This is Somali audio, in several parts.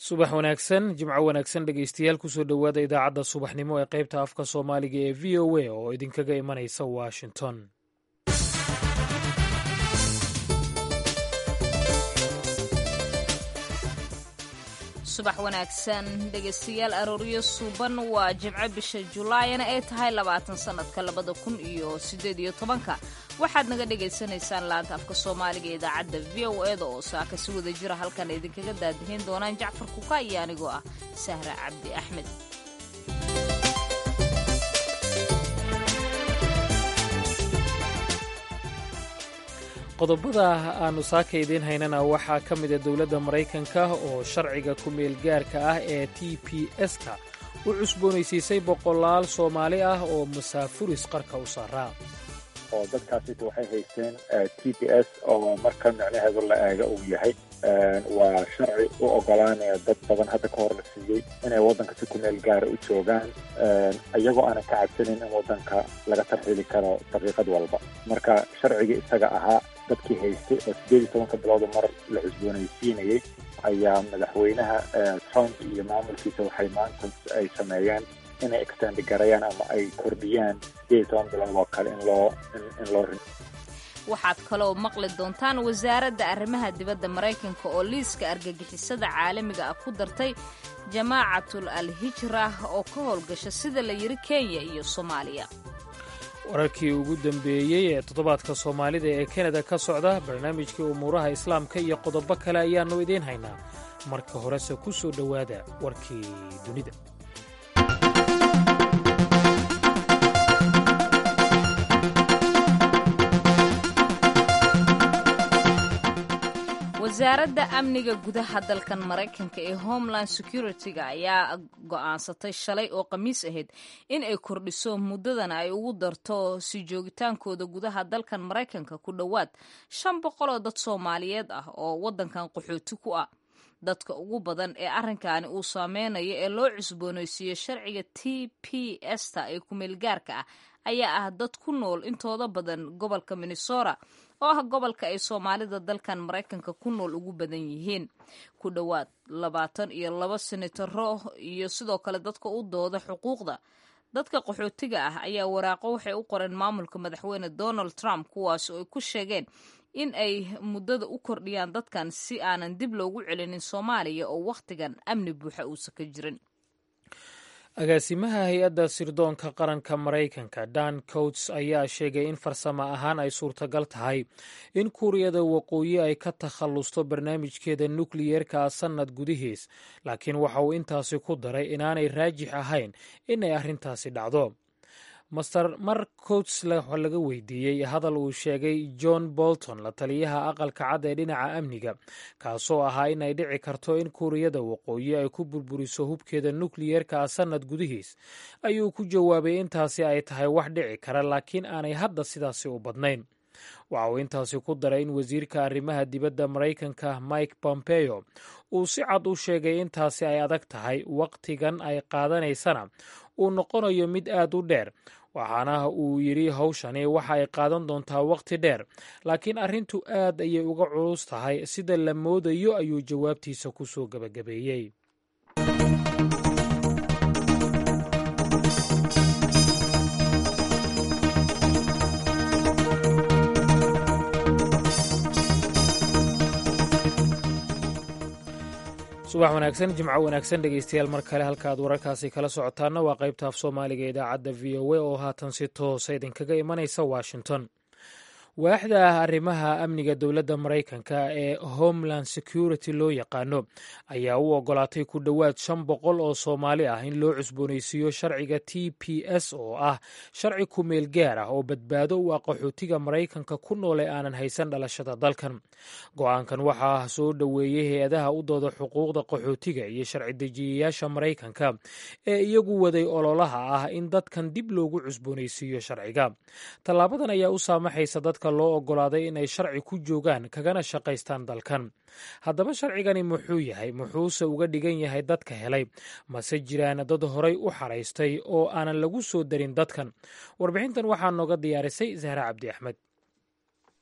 subax wanaagsan jimco wanaagsan dhegeystayaal kusoo dhowaada idaacadda subaxnimo ee qaybta afka soomaaliga ee v o a oo idinkaga imanaysa washington subax wanaagsan dhegaystayaal arooryo suuban waa jimco bisha julaayana ay tahay labaatan sannadka labada kun iyo siddeed iyo tobanka waxaad naga dhagaysanaysaan laanta afka soomaaliga ee idaacadda v o eda oo saaka si wada jira halkan idinkaga daadihin doonaan jacfar kuka iyo anigoo ah sahra cabdi axmed qodobada aanu saaka idiin haynana waxaa ka mida dowladda maraykanka oo sharciga ku-meel gaarka ah ee t p s-ka u cusboonaysiisay boqolaal soomaali ah oo masaafuris qarka u saaraa oo dadkaasita waxay haysteen t p s oo marka micnaheedu la eega uu yahay waa sharci u ogolaanaya dad badan hadda ka hor la siiyey inay waddanka si ku meel gaara u joogaan iyagoo aanan ka cabsanin in waddanka laga tarxiili karo daqiiqad walba marka sharcigii isaga ahaa dadkii haystay oo siddeed iyo tobanka bilooda mar la cusboonaysiinayay ayaa madaxweynaha trump iyo maamulkiisa waxay maanta ay sameeyeen inay extendi garayaan ama ay kordhiyaan siddeed iyo toban bilood oo kale in loo in loo rin waxaad kaloo maqli doontaan wasaaradda arrimaha dibadda maraykanka oo liiska argagixisada caalamiga ah ku dartay jamaacatul al hijra oo ka howlgasha sida la yidhi kenya iyo soomaaliya wararkii ugu dambeeyey ee toddobaadka soomaalida ee kanada ka socda barnaamijkii umuuraha islaamka iyo qodobo kale ayaannu idiin haynaa marka horese ku soo dhowaada warkii dunida wasaaradda amniga gudaha dalkan maraykanka ee homeland security-ga ayaa go'aansatay shalay oo khamiis ahayd in ay kordhiso muddadana ay ugu darto sii joogitaankooda gudaha dalkan maraykanka ku dhowaad shan boqol oo dad soomaaliyeed ah oo waddankan qaxooti ku ah dadka ugu badan ee arrinkaani uu saameynayo ee loo cusboonaysiiyo sharciga t p s-ta ee kumeelgaarka ah ayaa ah dad ku nool intooda badan gobolka minnesota oo ah gobolka ay soomaalida dalkan maraykanka ku nool ugu badan yihiin ku dhowaad labaatan iyo laba senataro iyo sidoo kale dadka u dooda xuquuqda dadka qaxootiga ah ayaa waraaqo waxay u qoreen maamulka madaxweyne donald trump kuwaas oo ay ku sheegeen in ay muddada u kordhiyaan dadkan si aanan dib loogu celinin soomaaliya oo wakhtigan amni buuxa uusa ka jirin agaasimaha hay-adda sirdoonka qaranka maraykanka dan coats ayaa sheegay in farsamo ahaan ay suurtagal tahay in kuuriyada waqooyi ay ka takhallusto barnaamijkeeda nukliyeerka sannad gudihiis laakiin waxa uu intaasi ku daray inaanay raajix ahayn inay arrintaasi dhacdo master mark coats laga weydiiyey hadal uu sheegay john bolton la taliyaha aqalka cad ee dhinaca amniga kaasoo ahaa in ay dhici karto in kuuriyada waqooyi ay ku burburiso hubkeeda nukliyeerka sannad gudihiis ayuu ku jawaabay intaasi ay tahay wax dhici kara laakiin aanay hadda sidaasi u badnayn waxa uu intaasi ku daray in wasiirka arrimaha dibadda maraykanka mike pompeo uu si cad u sheegay intaasi ay adag tahay wakhtigan ay qaadanaysana uu noqonayo mid aad u dheer waxaana uu yidhi hawshani waxa ay qaadan doontaa wakhti dheer laakiin arrintu aad ayay uga culus tahay sida la moodayo ayuu jawaabtiisa ku soo gebagabeeyey subax wanaagsan jimco wanaagsan dhegeystayaal mar kale halka aad wararkaasi kala socotaana waa qaybta af soomaaliga idaacadda v o a oo haatan si toosa idinkaga imanaysa washington waaxda arrimaha amniga dowladda maraykanka ee homeland security loo yaqaano ayaa u ogolaatay ku dhowaad shan boqol oo soomaali ah in loo cusboonaysiiyo sharciga t p s oo ah sharci ku-meel gaar ah oo badbaado u ah qaxootiga maraykanka ku noole aanan haysan dhalashada dalkan go-aankan waxaa soo dhoweeyey hay-adaha u dooda xuquuqda qaxootiga iyo sharci dejiyayaasha maraykanka ee iyagu waday ololaha ah in dadkan dib loogu cusboonaysiiyo sharciga tallaabadan ayaa u saamaxaysa dadka loo ogolaaday inay sharci ku joogaan kagana shaqaystaan dalkan haddaba sharcigani muxuu yahay muxuuse uga dhigan yahay dadka helay mase jiraan dad horay u xaraystay oo aanan lagu soo darin dadkan warbixintan waxaa nooga diyaarisay zahra cabdi axmed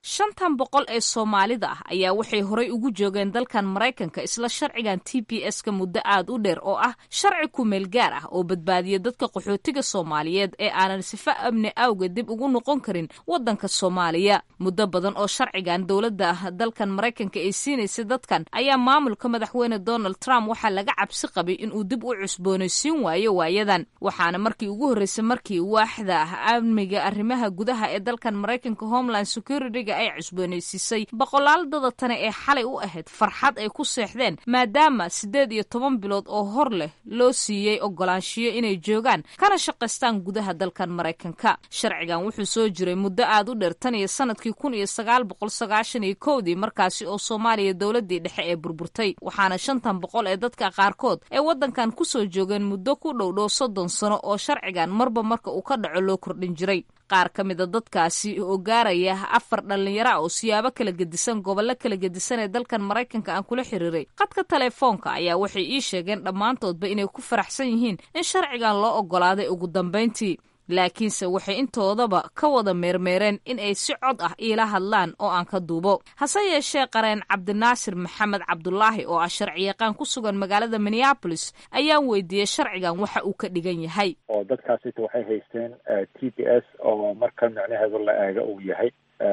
shantan boqol ee soomaalida ah ayaa waxay horay ugu joogeen dalkan maraykanka isla sharcigan t b s ka muddo aad u dheer oo ah sharci kumeel gaar ah oo badbaadiya dadka qaxootiga soomaaliyeed ee aanan sifo amni awgeed dib ugu noqon karin waddanka soomaaliya muddo badan oo sharcigan dowladda dalkan maraykanka ay siinaysay dadkan ayaa maamulka madaxweyne donald trump waxaa laga cabsi qabay inuu dib u cusboonaysiin waayo waayadan waxaana markii ugu horreysay markii waaxda amniga arrimaha gudaha ee dalkan maraykanka homeland security ay cusboonaysiisay boqolaal dada tane ee xalay u ahayd farxad ay ku seexdeen maadaama siddeed iyo toban bilood oo hor leh loo siiyey ogolaanshiyo inay joogaan kana shaqaystaan gudaha dalkan maraykanka sharcigan wuxuu soo jiray muddo aad u dheer tan iyo sanadkii kun iyo sagaal boqol sagaashan iyo kowdii markaasi oo soomaaliya dowladdii dhexe ee burburtay waxaana shantan boqol ee dadka qaarkood ay waddankan kusoo joogeen muddo ku dhow dhow soddon sano oo sharcigan marba marka uu ka dhaco loo kordhin jiray qaar ka mida dadkaasi oo gaaraya afar dhallinyara oo siyaabo kala gedisan gobollo kala gedisan ee dalkan maraykanka aan kula xiriiray qadka telefoonka ayaa waxay ii sheegeen dhammaantoodba inay ku faraxsan yihiin in sharcigan loo oggolaaday ugu dambayntii laakiinse waxay intoodaba ka wada meermeereen in ay si cod ah iila hadlaan oo aan ka duubo hase yeeshee qareen cabdinaasir maxamed cabdulaahi oo ah sharciyaqaan ku sugan magaalada minneabolis ayaan weydiiyey sharcigan waxa uu ka dhigan yahay oo dadkaasita waxay haysteen t b s oo marka micnaheedu la eega uu yahay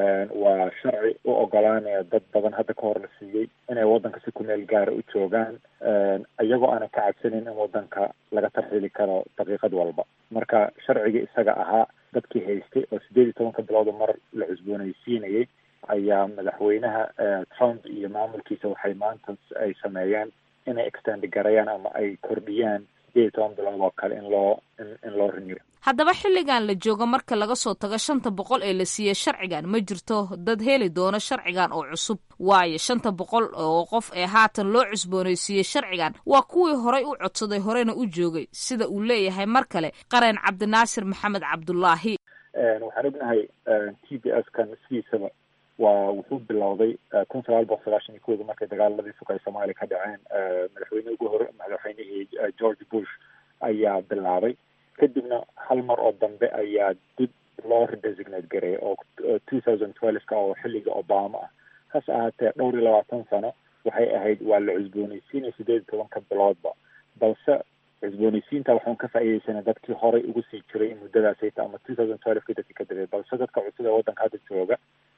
waa sharci u ogolaanaya dad badan hadda ka hor la siiyey inay waddanka si ku meel gaara u joogaan iyagoo aanan ka cabsanin in waddanka laga tarxiili karo daqiiqad walba marka sharcigii isaga ahaa dadkii haystay oo sideed iyo tobanka bilooda mar la cusboonaysiinayay ayaa madaxweynaha trump iyo maamulkiisa waxay maanta ay sameeyeen inay extend garayaan ama ay kordhiyaan sideed iyo toban bilood oo kale in loo in loo riniyo haddaba xilligan la joogo marka laga soo tago shanta boqol ee la siiyey sharcigan ma jirto dad heli doono sharcigan oo cusub waayo shanta boqol oo qof ee haatan loo cusboonaysiiyey sharcigan waa kuwii horay u codsaday horena u joogay sida uu leeyahay mar kale qareen cabdinaasir maxamed cabdulaahi waxaan ognahay t b s kan sidiisaba waa wuxuu bilowday kun sagaal boqol sagaashan iyo kooda markay dagaaladii sugay soomaaliya ka dhaceen madaxweyne ugu hore madaxweynihii george bush ayaa bilaabay kadibna hal mar oo dambe ayaa dib loo redesignate gareeyay oo two thousand twelve-ka oo xilliga obama ah hase ahaatee dhowr iyo labaatan sano waxay ahayd waa la cusboonaysiinaya sideed iyo tobanka biloodba balse cusboonaysiinta waxaan ka faa'iideysanay dadkii horay ugu sii jiray muddadaasayta ama two thousand twelve-ka dadkii ka dambeeyay balse dadka cusub ee waddanka hadda jooga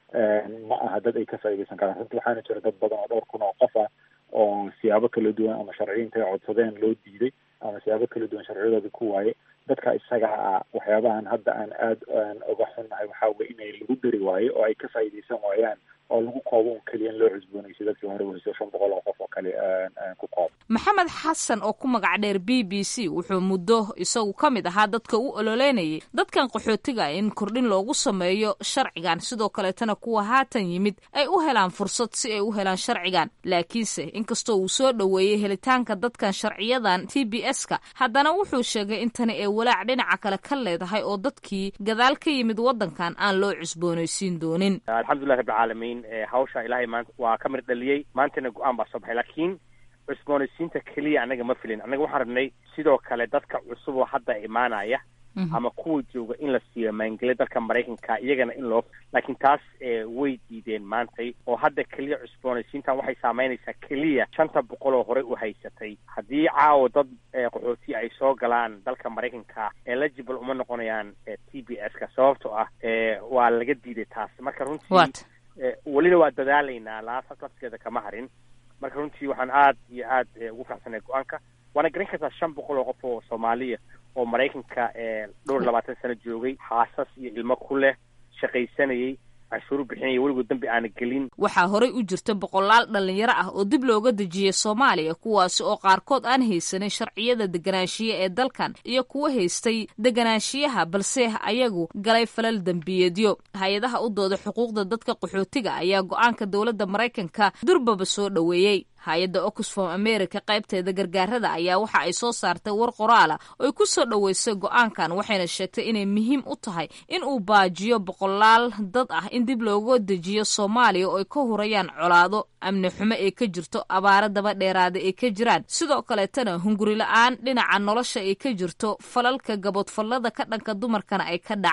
ma aha dad ay ka faa'iideysan karaan runtii waxaana jira dad badan oo dhowr kun oo qof ah oo siyaabo kala duwan ama sharciyiinta ay codsadeen loo diiday ama siyaabo kala duwan sharciyadooda ku waaye dadka isagaa ah waxyaabahan hadda aan aada aan uga xunnahay waxaa weye inay lagu dari waayo oo ay ka faa'iideysan waayaan oo lagu koobo un keliya in loo cusboonaysa dadkii hore weyso shan boqol oo qof oo kale ku koobo maxamed xasan oo ku magac dheer b b c wuxuu muddo isagu ka mid ahaa dadka u ololeynayay dadkan qaxootiga in kordhin loogu sameeyo sharcigan sidoo kaleetana kuwa haatan yimid ay u helaan fursad si ay u helaan sharcigan laakiinse inkastoo uu soo dhoweeyey helitaanka dadkan sharciyadan t b s-ka haddana wuxuu sheegay in tani ay walaac dhinaca kale ka leedahay oo dadkii gadaal ka yimid waddankan aan loo cusboonaysiin doonin alxamdulilah rabbilcaalamiin hawsha ilaahay maanta waa ka mir dhaliyey maantana go-aan baa soo baxay laakiin cusboonaysiinta keliya annaga ma filin annaga waxaan rabnay sidoo kale dadka cusub oo hadda imaanaya ama kuwa jooga in la siiyo maangeliya dalka maraykanka iyagana in loo laakiin taas way diideen maantay oo hadda keliya cusboonaysiintan waxay saameynaysaa keliya shanta boqol oo horey u haysatay haddii caawa dad qaxooti ay soo galaan dalka maraykanka eligible uma noqonayaan t b s ka sababtoo ah waa laga diiday taas marka runtii welina waa dadaalaynaa laasa lafskeeda kama harin marka runtii waxaan aad iyo aad ugu faraxsanay go-aanka waana garan kartaa shan boqol oo qof oo soomaaliya oo maraykanka dhowr labaatan sano joogay xaasas iyo ilmo ku leh shaqaysanayay canshuuru bixinaya weligood dambi aana gelin waxaa horey u jirta boqolaal dhallinyaro ah oo dib looga dejiyey soomaaliya kuwaasi oo qaarkood aan haysanin sharciyada deganaanshiye ee dalkan iyo kuwa haystay deganaanshiyaha balse ayagu galay falal dembiyeedyo hay-adaha u dooda xuquuqda dadka qaxootiga ayaa go-aanka dowladda maraykanka durbaba soo dhoweeyey hay-adda oxfom america qaybteeda gargaarada ayaa waxa ay soo saartay war qoraala oo ay ku soo dhoweysay go-aankan waxayna sheegtay inay muhiim u tahay in uu baajiyo boqolaal dad ah in dib looga dejiyo soomaaliya oo ay ka hurayaan colaado amni xumo ee ka jirto abaaro daba dheeraada ay ka jiraan sidoo kaleetana hunguri la-aan dhinaca nolosha ay ka jirto falalka gaboodfallada ka dhanka dumarkana ay ka dhacaan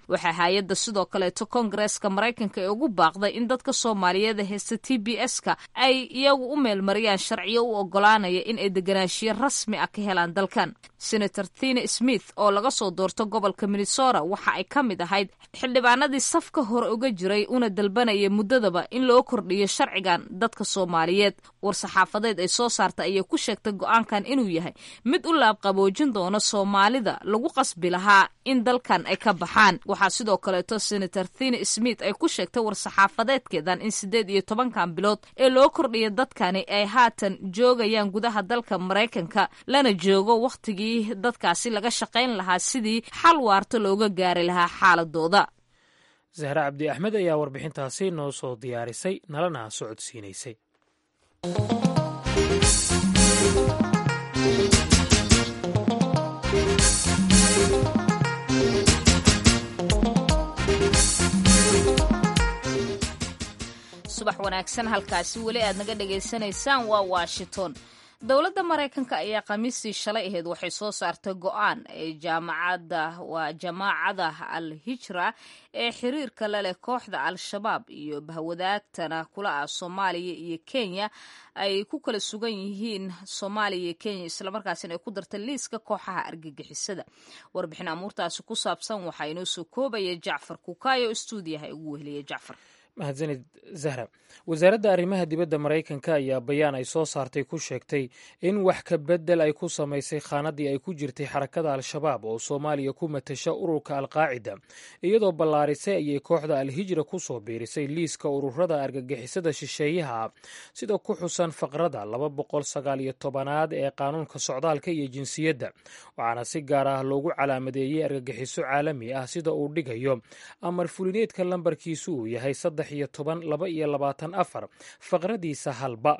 waxaa hay-adda sidoo kaleeto koongareeska maraykanka ee ugu baaqday in dadka soomaaliyeed haysta t b s-ka ay iyagu u meelmariyaan sharciyo u ogolaanaya in ay deganaanshiyo rasmi ah ka helaan dalkan senator thina smith oo laga soo doorto gobolka minnesota waxa ay ka mid ahayd xildhibaanadii safka hore uga jiray una dalbanaya muddadaba in loo kordhiyo sharcigan dadka soomaaliyeed war-saxaafadeed ay soo saarta ayay ku sheegtay go-aankan inuu yahay mid u laabqaboojin doona soomaalida lagu qasbi lahaa in dalkan ay ka baxaan waxaa sidoo kaleeto senator thina smith ay ku sheegtay war-saxaafadeedkeedan in siddeed iyo tobankan bilood ee loo kordhiya dadkani ay haatan joogayaan gudaha dalka maraykanka lana joogo wakhtigii dadkaasi laga shaqayn lahaa sidii xal waarta looga gaari lahaa xaaladooda zahre cabdi axmed ayaa warbixintaasi noo soo diyaarisay nalana socodsiinaysay subax wanaagsan halkaasi weli aad naga dhagaysanaysaan waa washington dowladda maraykanka ayaa khamiistii shalay ahayd waxay soo saartay go-aan ee jaamacadda waa jamaacada al hijra ee xiriirka la leh kooxda al-shabaab iyo bahwadaagtana kula ah soomaaliya iyo kenya ay ku kala sugan yihiin soomaaliya iyo kenya islamarkaasina ay ku dartay liiska kooxaha argagixisada warbixin amuurtaasi ku saabsan waxaa inoo soo koobaya jacfar kukaayo stuudiyaha ugu weheliya jacfar mahadsanid zahra wasaaradda arrimaha dibadda maraykanka ayaa bayaan ay soo saartay ku sheegtay in wax ka beddel ay ku samaysay khaanadii ay ku jirtay xarakada al-shabaab oo soomaaliya ku matasha ururka alqaacida iyadoo ballaarisay ayay kooxda al-hijra ku soo biirisay liiska ururada argagixisada shisheeyaha ah sida ku xusan faqrada laba boqol sagaal iyo tobanaad ee qaanuunka socdaalka iyo jinsiyadda waxaana si gaar ah loogu calaamadeeyey argagixiso caalami ah sida uu dhigayo amar fulineedka lambarkiisu uu yahay saddex iyo toban laba iyo labaatan afar faqradiisa halba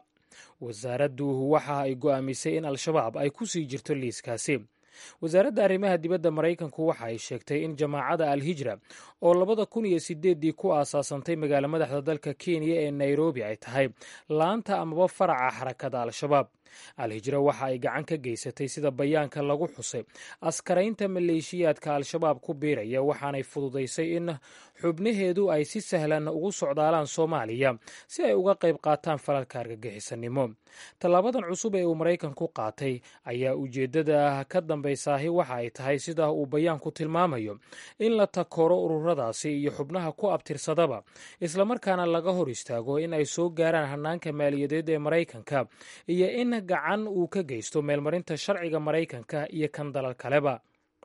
wasaaraddu waxa ay go'aamisay in al-shabaab ay ku sii jirto liiskaasi wasaaradda arrimaha dibadda maraykanku waxa ay sheegtay in jamaacada al-hijra oo labada kun iyo sideeddii ku aasaasantay magaalo madaxda dalka kenya ee nairobi ay tahay laanta amaba faraca xarakada al-shabaab al-hijra waxa ay gacan ka geysatay sida bayaanka lagu xusay askaraynta maleeshiyaadka al-shabaab ku biiraya waxaanay fududaysay in xubnaheedu ay si sahlan ugu socdaalaan soomaaliya si ay uga qayb qaataan falalka argagixisanimo tallaabadan cusub ee uu maraykanku qaatay ayaa ujeeddada ka dambaysaahi waxa ay tahay sida uu bayaanku tilmaamayo in la takoro ururadaasi iyo xubnaha ku abtirsadaba islamarkaana laga hor istaago in ay soo gaaraan hanaanka maaliyadeed ee maraykanka iyo in gacan uu ka geysto meelmarinta sharciga maraykanka iyo kan dalal kaleba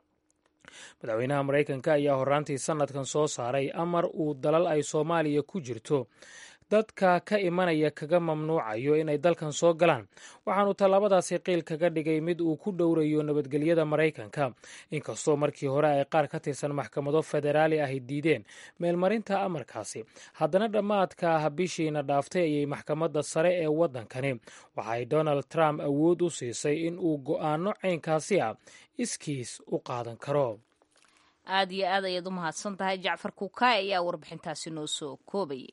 madaxweynaha maraykanka ayaa horaantii sanadkan soo saaray amar uu dalal ay soomaaliya ku jirto dadka ka imanaya kaga mamnuucayo inay dalkan soo galaan waxaanu tallaabadaasi qiil kaga dhigay mid uu ku dhowrayo nabadgelyada maraykanka inkastoo markii hore ay qaar ka tirsan maxkamado federaali ahy diideen meelmarinta amarkaasi haddana dhammaadka bishiina dhaaftay ayay maxkamadda sare ee waddankani waxaay donald trump awood u siisay in uu go'aano caynkaasi ah iskiis u qaadan karo aad iyo aad ayaad u mahadsan tahay jacfar kukaay ayaa warbixintaasi noo soo koobayay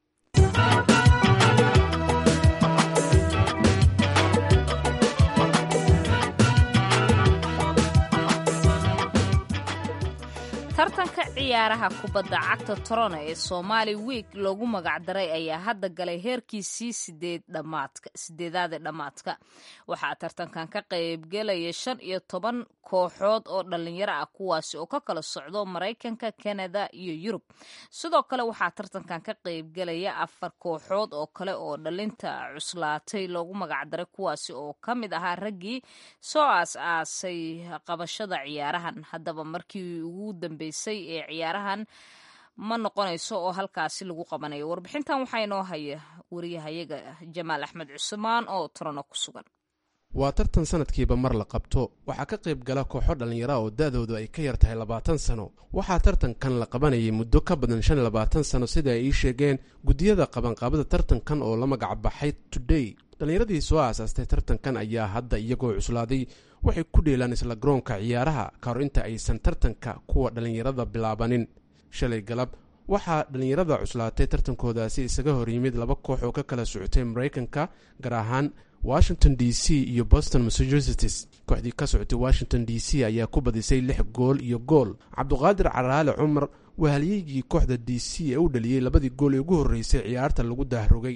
tartanka ciyaaraha kubadda cagta torono ee somaali wiik loogu magacdaray ayaa hadda galay heerkiisii sideedaade dhammaadka waxaa tartankan ka qaybgelaya shan iyo toban kooxood oo dhalinyaro ah kuwaasi oo ka kala socdo maraykanka kanada iyo yurub sidoo kale waxaa tartankan ka qaybgelaya afar kooxood oo kale oo dhalinta cuslaatay loogu magacdaray kuwaasi oo ka mid ahaa raggii soo aas-aasay qabashada ciyaarahan haddaba markii ugu dambe ee ciyaarahan ma noqonayso oo halkaasi lagu qabanayo warbixintan waxaa inoo haya wariyahayaga jamaal axmed cusmaan oo torono ku sugan waa tartan sanadkiiba mar la qabto waxaa ka qayb gala kooxo dhallinyara oo da-doodu ay ka yar tahay labaatan sano waxaa tartankan la qabanayay muddo ka badan shan iyo labaatan sano sida ay ii sheegeen guddiyada qabanqaabada tartankan oo la magac baxay today dhallinyaradii soo aasaastay tartankan ayaa hadda iyagoo cuslaaday waxay ku dheelaan isla garoonka ciyaaraha ka hor inta aysan tartanka kuwa dhallinyarada bilaabanin shalay galab waxaa dhallinyarada cuslaatay tartankoodaasi isaga hor yimid laba koox oo ka kala socotay maraykanka gaar ahaan washington d c iyo boston massachusetts kooxdii ka socotay washington d c ayaa ku badisay lix gool iyo gool cabduqaadir caraale cumar waa halyeygii kooxda d c ee u dhaliyey labadii gool ee ugu horreysay ciyaarta lagu dahrogay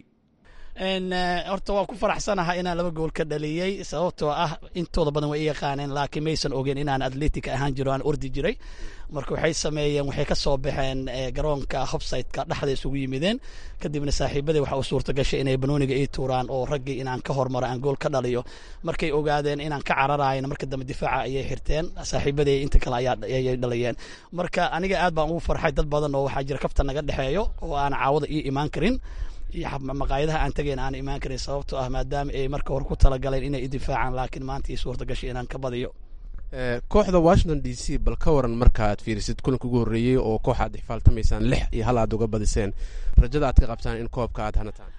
horta waan ku faraxsanahay inaan laba gool ka dhaliyey sababtoo ah intooda badan way i yaqaaneen laakiin maysan ogeen inaan atletic ahaan jiro aan ordi jiray marka waxay sameeyeen waxay ka soo baxeen garoonka hobsiteka dhexda isugu yimideen kadibna saaxiibadii waxa u suurta gashay inay banooniga ii tuuraan oo raggii inaan ka hormaro aan gool ka dhaliyo markay ogaadeen inaan ka cararayna marka dambe difaaca ayay xirteen saaxiibadii inta kale ayay dhaliyeen marka aniga aad baan ugu farxay dad badan oo waxaa jira kafta naga dhexeeyo oo aan caawada ii imaan karin iyo maqaayadaha aan tagayn aan imaan karin sababtoo ah maadaama ay marka hore ku talagaleen inay i difaacaan laakiin maanta ii suurta gashay inaan ka badiyo kooxda washington d c bal ka waran markaaad fiirisid kulanka ugu horreeyey oo koox aad xifaaltamaysaan lix iyo hal aad uga badiseen rajada aad ka qabtaan in koobka aad hanataan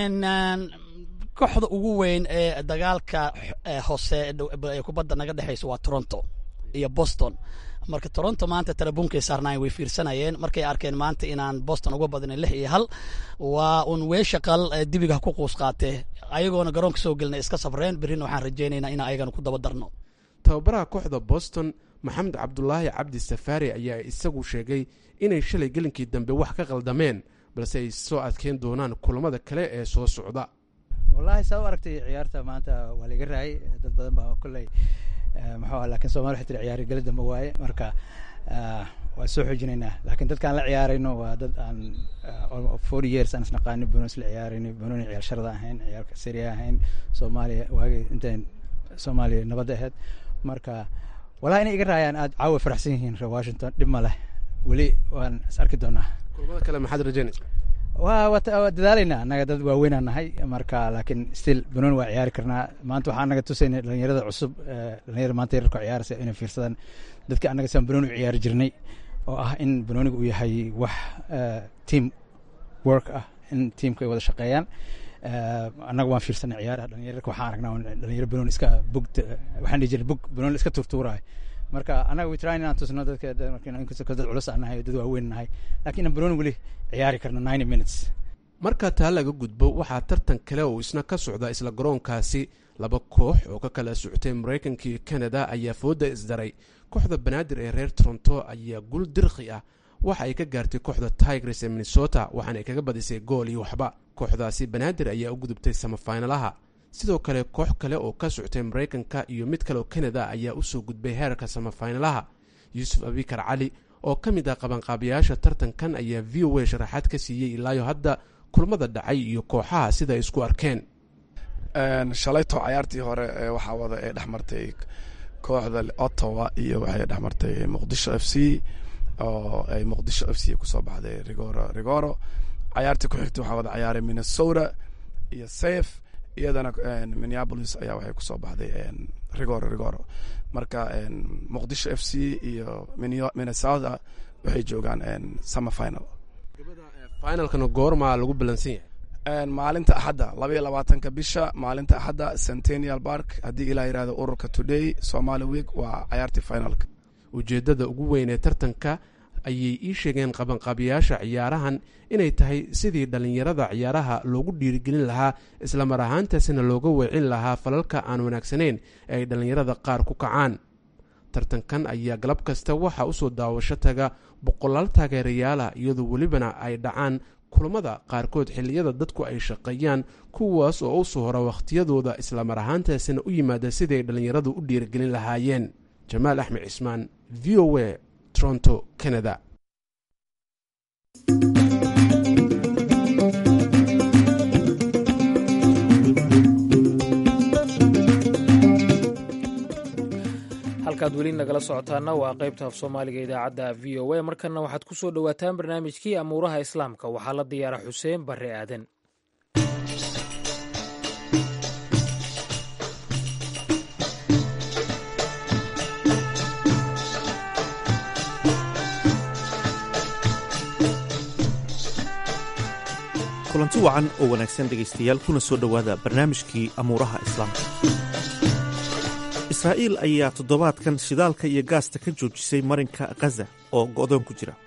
kooxda ugu weyn ee dagaalka hoose ee kubadda naga dhexeysa waa toronto iyo boston marka toronto maanta telebuunkay saarnaayeen way fiirsanayeen markay arkeen maanta inaan boston uga badinay lix iyo hal waa un weesha qal dibiga ku quus qaatee ayagoona garoonka soo gelinay iska sabreen berrina waxaan rajaynaynaa in ayagana ku daba darno tababaraha kooxda boston maxamed cabdulaahi cabdi safaari ayaa isagu sheegay inay shalay gelinkii dambe wax ka qaldameen balse ay soo adkeyn doonaan kulamada kale ee soo socda wallaahi saa u aragtay ciyaarta maanta waa laiga raayay dad badan baa kolley muxuu lakin somali waxay tiri ciyaari geli dambe waaye marka waa soo xoojinaynaa laakiin dadkaan la ciyaarayno waa dad aan forty years aan isnaqaani banoon isla ciyaarayno banooni ciyaar sharada ahayn ciyaarka seria ahayn soomaaliya waagi intayn soomaaliya nabadda ahayd marka wallahi inay iga raayaan aad caawa faraxsan yihiin reer washington dhib ma leh weli waan is arki doonaa kulamada kale maxaad rajaynaysa wa waa dadaalaynaa annaga dad waaweynaa nahay marka laakiin still banooni waa ciyaari karnaa maanta waxaa anaga tusayna dhalinyarada cusub dhalinyarada maanta yararka ciyaaraysa inay fiirsadaan dadka annaga saan banooni u ciyaari jirnay oo ah in banooniga uu yahay wax team work ah in teamka ay wada shaqeeyaan annaga waan fiirsanay ciyaaraha dhalinyararka waxaan aragnaa dhalinyaro banooni iska bug waxaan dhihi jirnay bug banooni iska turtuuraayo marka annaga we try inaan tusno dadka inkastoo dad culus aan nahay dad waaweyn nahay laakiin inaan banooni weli ciyaari karno ninety minutes marka taa laga gudbo waxaa tartan kale oo isna ka socda isla garoonkaasi laba koox oo ka kala socotay maraykanka iyo canada ayaa fooda isdaray kooxda banaadir ee reer toronto ayaa gul dirkhi ah waxa ay ka gaartay kooxda tigres ee minnesota waxaana ay kaga badisay gool iyo waxba kooxdaasi banaadir ayaa u gudubtay samafinalaha sidoo kale koox kale oo ka socotay maraykanka iyo mid kale oo canada ayaa usoo gudbay heerka samafinalaha yuusuf abikar cali oo ka mid ah qabanqaabiyaasha tartankan ayaa v o a sharaxaad ka siiyey ilaayo hadda kulmada dhacay iyo kooxaha sida ay isku arkeen shalayto cayaartii hore waxaa wada ee dhex martay kooxda ottawa iyo waxay dhex martay muqdisho f c oo ay muqdisho f c kusoo baxday rigoro rigoro cayaartii ku xigtay waxaa wada cayaaray minnesota iyo safe iyadana minneapolis ayaa waxay kusoo baxday rigoro rigoro marka muqdisho f c iyo minnesota waxay joogaan summer final finalkana goormaa lagu balansan yahay maalinta axadda labaiyo labaatanka bisha maalinta axadda centennial park haddii ilaa yihahdo ururka today somali week waa cayaartii finalka ujeeddada ugu weyn ee tartanka ayay ii sheegeen qabanqaabiyaasha ciyaarahan inay tahay sidii dhallinyarada ciyaaraha loogu dhiirigelin lahaa islamar ahaantaasina looga weecin lahaa falalka aan wanaagsanayn ee ay dhallinyarada qaar ku kacaan tartankan ayaa galab kasta waxaa usoo daawasho taga boqolaal taageerayaala iyadoo welibana ay dhacaan kulamada qaarkood xilliyada dadku ay shaqeeyaan kuwaas oo u soo hora wakhtiyadooda islamar ahaantaasina u yimaada siday dhallinyaradu u dhiirigelin lahaayeen jamaal axmed cismaan v o a toronto canada halkaad weli nagala socotaana waa qaybta af soomaaliga idaacadda v o a markanna waxaad ku soo dhowaataan barnaamijkii amuuraha islaamka waxaa la diyaara xuseen barre aadan kulanti wacan oo wanaagsan dhegaystayaal kuna soo dhowaada barnaamijkii amuuraha islaamka israa'iil ayaa toddobaadkan shidaalka iyo gaasta ka joojisay marinka khaza oo go'doon ku jira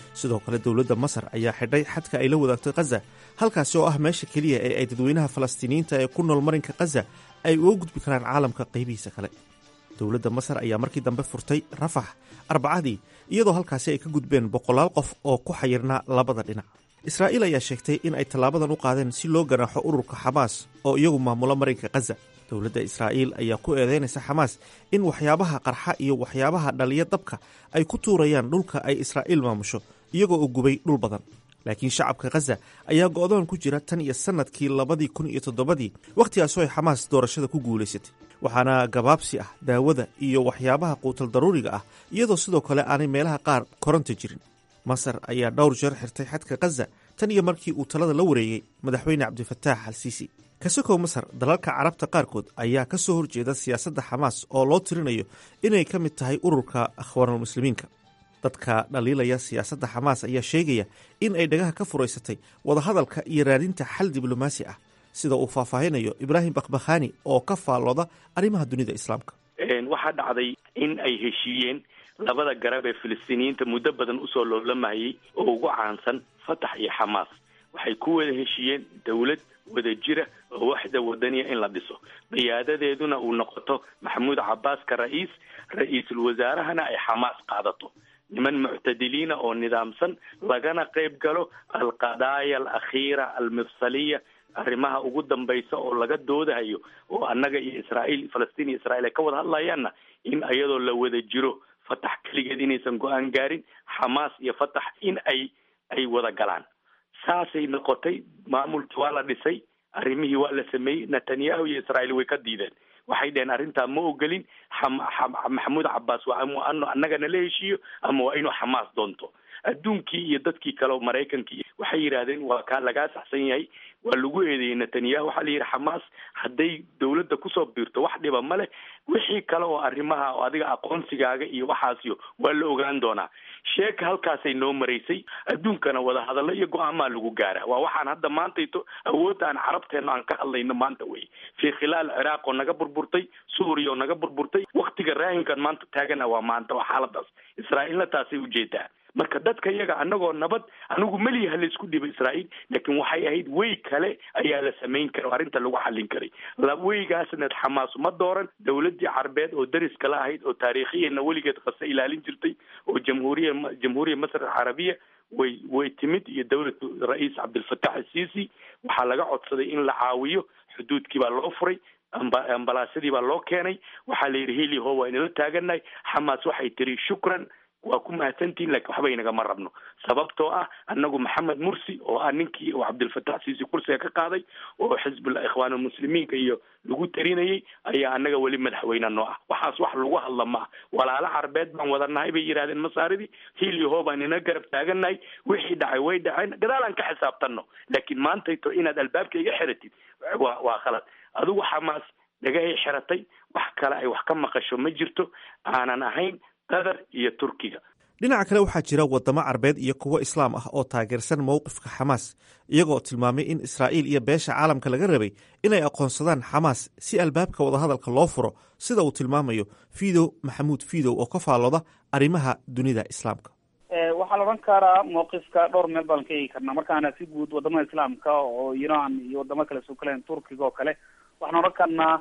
sidoo kale dowladda masar ayaa xidhay xadka ay la wadaagto khaza halkaasi oo ah meesha keliya ee ay dadweynaha falastiiniyiinta ee ku nool marinka khaza ay uga gudbi karaan caalamka qaybihiisa kale dowladda masar ayaa markii dambe furtay rafax arbacadii iyadoo halkaasi ay ka gudbeen boqolaal qof oo ku xayirnaa labada dhinac israa'iil ayaa sheegtay in ay tallaabadan u qaadeen si loo ganaaxo ururka xamaas oo iyagu maamulo marinka khaza dowladda israa'iil ayaa ku eedeynaysa xamaas in waxyaabaha qarxa iyo waxyaabaha dhaliya dabka ay ku tuurayaan dhulka ay israa'iil maamusho iyagoo u gubay dhul badan laakiin shacabka khaza ayaa go'doon ku jira tan iyo sannadkii labadii kun iyo toddobadii wakhtigaasoo ay xamaas doorashada ku guulaysatay waxaana gabaabsi ah daawada iyo waxyaabaha quutal daruuriga ah iyadoo sidoo kale aanay meelaha qaar koronta jirin masar ayaa dhowr jeer xirtay xadka khaza tan iyo markii uu talada la wareegay madaxweyne cabdifataax al siisi kasokow masar dalalka carabta qaarkood ayaa ka soo horjeeda siyaasadda xamaas oo loo tirinayo inay ka mid tahay ururka akhwaanulmuslimiinka dadka dhaliilaya siyaasadda xamaas ayaa sheegaya in ay dhagaha ka furaysatay wadahadalka iyo raadinta xal diblomaasi ah sida uu faahfaahinayo ibraahim bakhbakhani oo ka faallooda arrimaha dunida islaamka waxaa dhacday in ay heshiiyeen labada garab ee filistiiniyiinta muddo badan usoo loolamayay oo ugu caansan fatax iyo xamaas waxay ku wada heshiiyeen dowlad wada jira oo waxda wadaniya in la dhiso qiyaadadeeduna uu noqoto maxamuud cabaaska ra-iis ra-iisul wasaarahana ay xamaas qaadato niman muctadiliina oo nidaamsan lagana qayb galo alqadaaya alakhiira almifsaliya arrimaha ugu dambaysa oo laga doodahayo oo annaga iyo israa'iil falastiin iyo israiil ay ka wada hadlayaanna in iyadoo la wada jiro fatax keligeed inaysan go-aan gaarin xamaas iyo fatax in ay ay wada galaan saasay noqotay maamulkii waa la dhisay arrimihii waa la sameeyey netanyahu iyo israa'iil way ka diideen waxay dheheen arrintaa ma ogolin maxamuud cabbaas waa anu annagana la heshiiyo ama waa inuu xamaas doonto adduunkii iyo dadkii kale oo maraykankii waxay yidhaahdeen waa kaa lagaa saxsan yahay waa lagu eedeeyey netanyahu waxaa la yidhi xamaas hadday dawladda kusoo biirto wax dhiba ma leh wixii kale oo arrimaha oo adiga aqoonsigaaga iyo waxaasiyo waa la ogaan doonaa sheeka halkaasay noo maraysay adduunkana wadahadallo iyo go-aamaa lagu gaara waa waxaan hadda maantayto awoodda aan carabteena aan ka hadlayno maanta wey fii khilaal ciraaq oo naga burburtay suuriya oo naga burburtay waktiga raahinkan maanta taagana waa maanta waa xaaladaas israa'iilna taasay ujeedaa marka dadka iyaga anagoo nabad anigu meliyaha laysku dhibo israa'iil laakiin waxay ahayd wey kale ayaa la samayn kara oo arrinta lagu xallin karay weygaasna xamaas ma dooran dawladdii carbeed oo dariska la ahayd oo taariikhiyana weligeed qase ilaalin jirtay oo jamhuuriya jamhuuriya masr alcarabiya way way timid iyo dawlatu ra-iis cabdilfatax asiisi waxaa laga codsaday in la caawiyo xuduudkii baa loo furay amba ambalaasyadii baa loo keenay waxaa la yidhi heliho waa inala taaganahay xamaas waxay tiri shukran waa ku mahadsantihin lakin waxba inagama rabno sababtoo ah annagu maxamed mursi oo ah ninkii oo cabdilfatax siisi kursiga ka qaaday oo xisbullah ikhwaanulmuslimiinka iyo lagu tarinayay ayaa annaga weli madaxweyne noo ah waxaas wax lagu hadla ma ah walaalo carbeed baan wadanahay bay yidhahdeen masaaridii hiiliho baan ina garab taaganahay wixii dhacay way dhaceen gadaalaan ka xisaabtanno laakiin maantayto inaad albaabka iga xiratid waa waa khalad adigu xamaas dhagahay xiratay wax kale ay wax ka maqasho ma jirto aanan ahayn qatar iyo turkiga dhinaca kale waxaa jira waddamo carbeed iyo kuwo islaam ah oo taageersan mowqifka xamaas iyagoo tilmaamay in israa'iil iyo beesha caalamka laga rabay inay aqoonsadaan xamaas si albaabka wadahadalka loo furo sida uu tilmaamayo fidow maxamuud fidow oo ka faallooda arrimaha dunida islaamka waxaa la odhan karaa mawqifka dhowr meel baan ka eegi karnaa markaana si guud wadamada islaamka oo iran iyo wadamo kale soo kalen turkiga oo kale waxaan odhan karnaa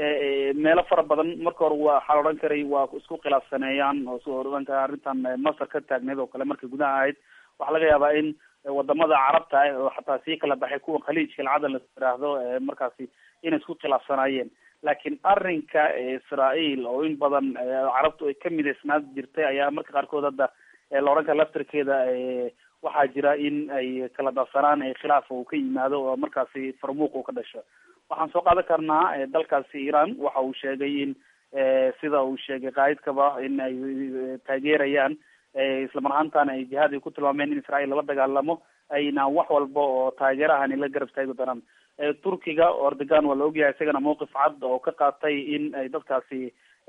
meelo fara badan marka hore waxaa la odhan karay waa isku khilaafsaneeyaan oo soo odhan kara arrintan masar ka taagneed oo kale markay gudaha ahayd waxaa laga yaabaa in wadamada carabta ah oo xataa sii kala baxay kuwa khaliijka lcadan la yiraahdo markaasi inay isku khilaafsanaayeen laakiin arrinka israael oo in badan carabtu ay ka midaysnaad jirtay ayaa marka qaarkood hadda la odhan kara laftarkeeda waxaa jira in ay kala darsanaan khilaaf uu ka yimaado oo markaasi farmuuq uu ka dhasho waxaan soo qaadan karnaa dalkaasi iran waxa uu sheegay in sida uu sheegay qaa'idkaba in ay taageerayaan islamar ahaantana ay jihaad ay ku tilmaameen in israel lala dagaalamo ayna wax walba oo taageerahani la garab taagi doonaan turkiga erdogan waa la ogyahay isagana mawqif cad oo ka qaatay in ay dadkaasi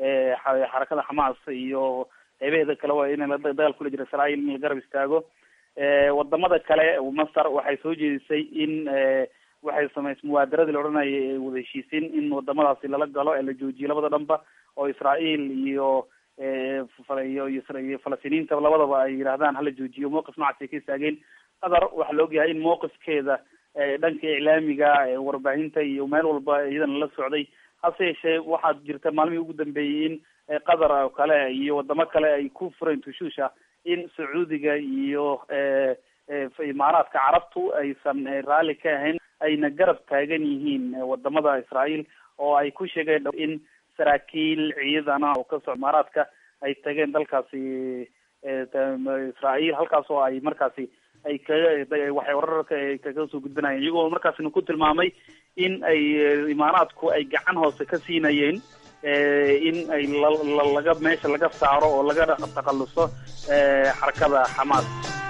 xarakada xamaas iyo qeybaheeda kale waa in dagaal kula jira israel in la garab istaago wadamada kale masar waxay soo jeedisay in waxay samaysay muwaadaradii la odhanayay wada heshiisiin in wadamadaasi lala galo ee la joojiyo labada dhanba oo israel iyo iyo iyo falastiiniinta labadaba ay yidhahdaan hala joojiyo mowqif noocaas ay ka istaageen qatar waxaa la ogyahay in mowqifkeeda dhanka iclaamiga warbaahinta iyo meel walba iyadana la socday hase yeeshee waxaad jirta maalmihii ugu dambeeyey in qatar oo kale iyo wadamo kale ay ku fureen tushuusha in sacuudiga iyo imaaraadka carabtu aysan raalli ka ahayn ayna garab taagan yihiin wadamada israael oo ay ku sheegeen in saraakiil ciidana oo kasoo imaaraadka ay tageen dalkaasi israael halkaas oo ay markaasi ay kaga waxay wararka kaga soo gudbinayeen iyagoo markaasina ku tilmaamay in ay imaaraadku ay gacan hoose ka siinayeen in ay laga meesha laga saaro oo laga takhaluso xarakada xamaas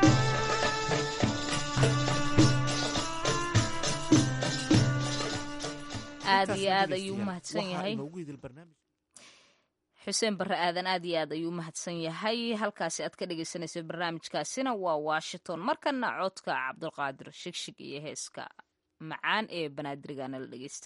aad iyo aad ayuu umahadsan yahay xuseen barre aadan aad iyo aad ayuu umahadsan yahay halkaasi aad ka dhegeysanaysa barnaamijkaasina waa washington markana codka cabdulqaadir shigshig iyo heeska macaan ee banaadirigana la dhegeysta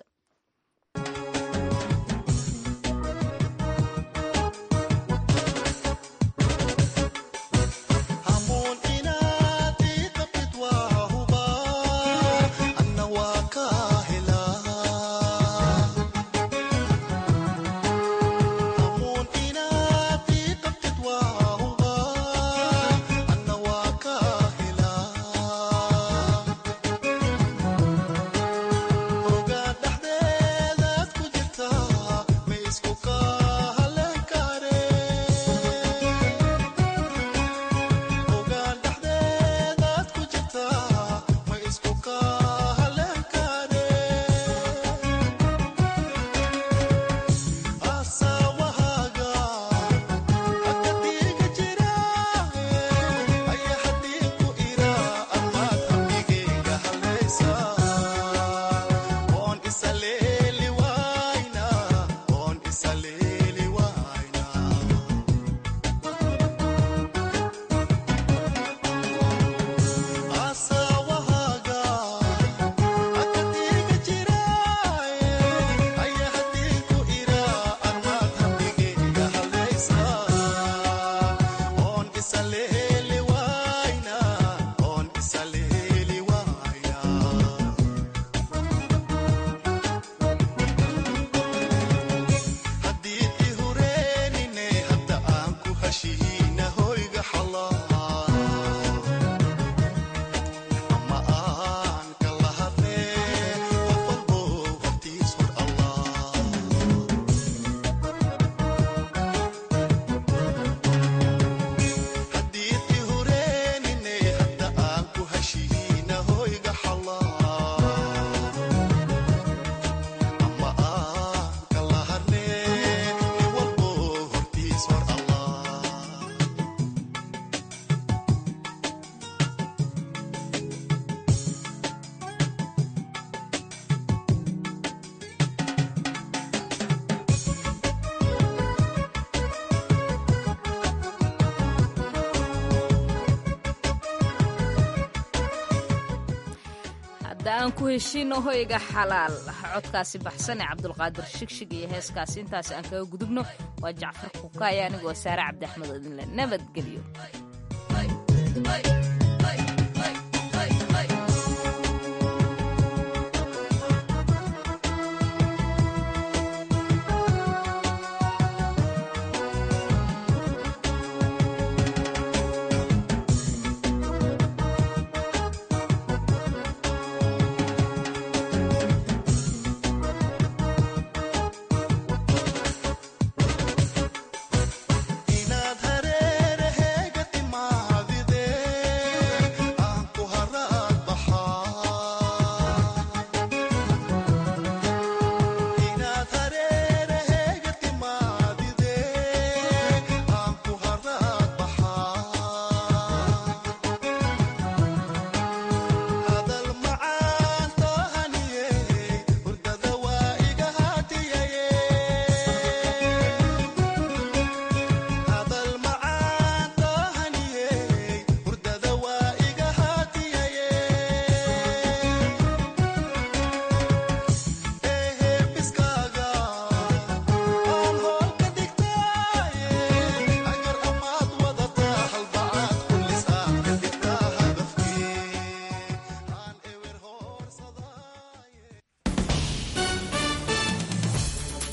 aan ku heshiino hoyga xalaal codkaasi baxsan ee cabdulqaadir shigshig iyo heeskaasi intaas aan kaga gudubno waa jacfar kukaaya anigoo saare cabdi axmed oo idinle nabadgelyo